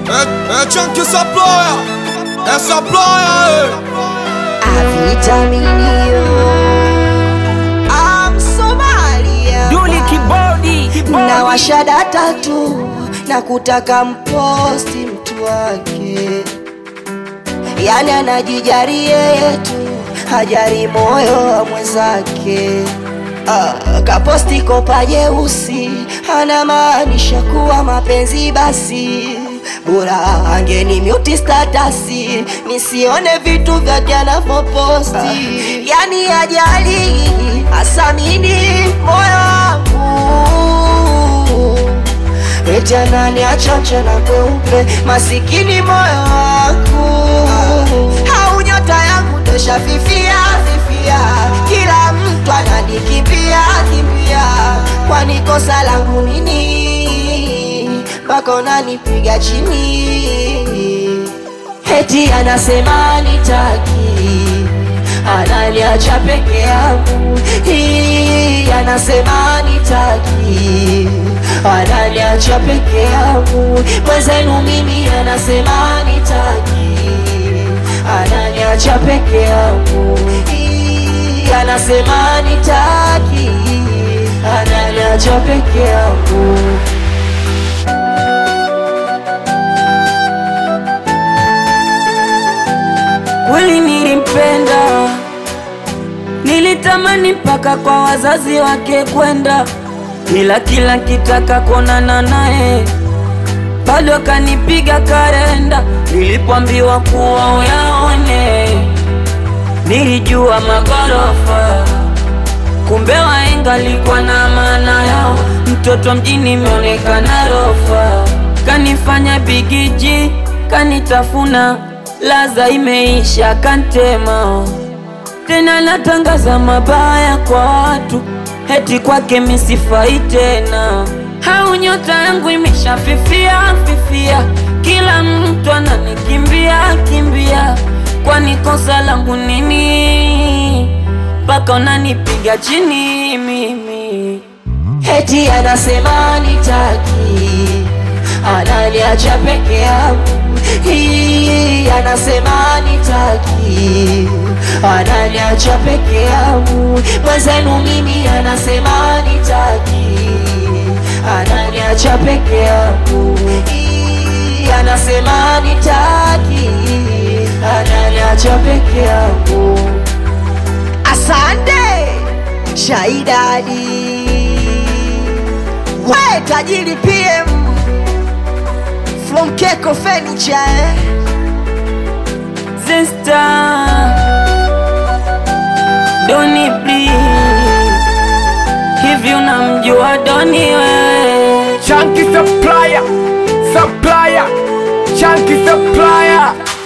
É, é Chunky Supplier, é Supplier, A vitaminio I'm Somalia Duli kibodi na washada tatu na kutaka mposti mtu wake, yani anajijari yeye tu, hajari moyo wa mwenzake. Ah, kaposti kopa jeusi, anamaanisha kuwa mapenzi basi bora angeni mute statasi nisione vitu vyake anavyoposti, yani ajali asamini moyo wangu eti anani achacha na kweupe masikini moyo wangu au nyota yangu tosha fifia fifia kila mtu ananikimbia kimbia kwani kosa langu nini mpaka unanipiga chini eti anasema nitaki ananiacha peke yangu Hii, anasema nitaki ananiacha peke yangu mwenzenu mimi anasema nitaki ananiacha peke yangu Hii, anasema nitaki ananiacha peke yangu kweli nilimpenda, nilitamani mpaka kwa wazazi wake kwenda, ila kila kitaka kuonana naye bado akanipiga karenda. Nilipoambiwa kuwa uyaone, nilijua magorofa, kumbe wahenga alikuwa na maana yao. Mtoto mjini imeonekana rofa, kanifanya bigiji, kanitafuna, laza imeisha, kantema tena natangaza mabaya kwa watu, heti kwake misifai tena. Hau nyota yangu imeshafifia fifia, kila mtu ananikimbia kimbia, kwani kosa langu nini mpaka unanipiga chini mimi? Eti anasema nitaki, ananiacha peke yangu. Hii anasema nitaki, ananiacha peke yangu. Mwenzenu mimi anasema nitaki, ananiacha peke yangu. Hii anasema nitaki, ananiacha peke yangu. Asante Shaidadi, we tajiri PM from Keko Furniture eh? Sister Doni please, hivi unamjua Doni wewe? Chunky supplier, supplier, chunky supplier.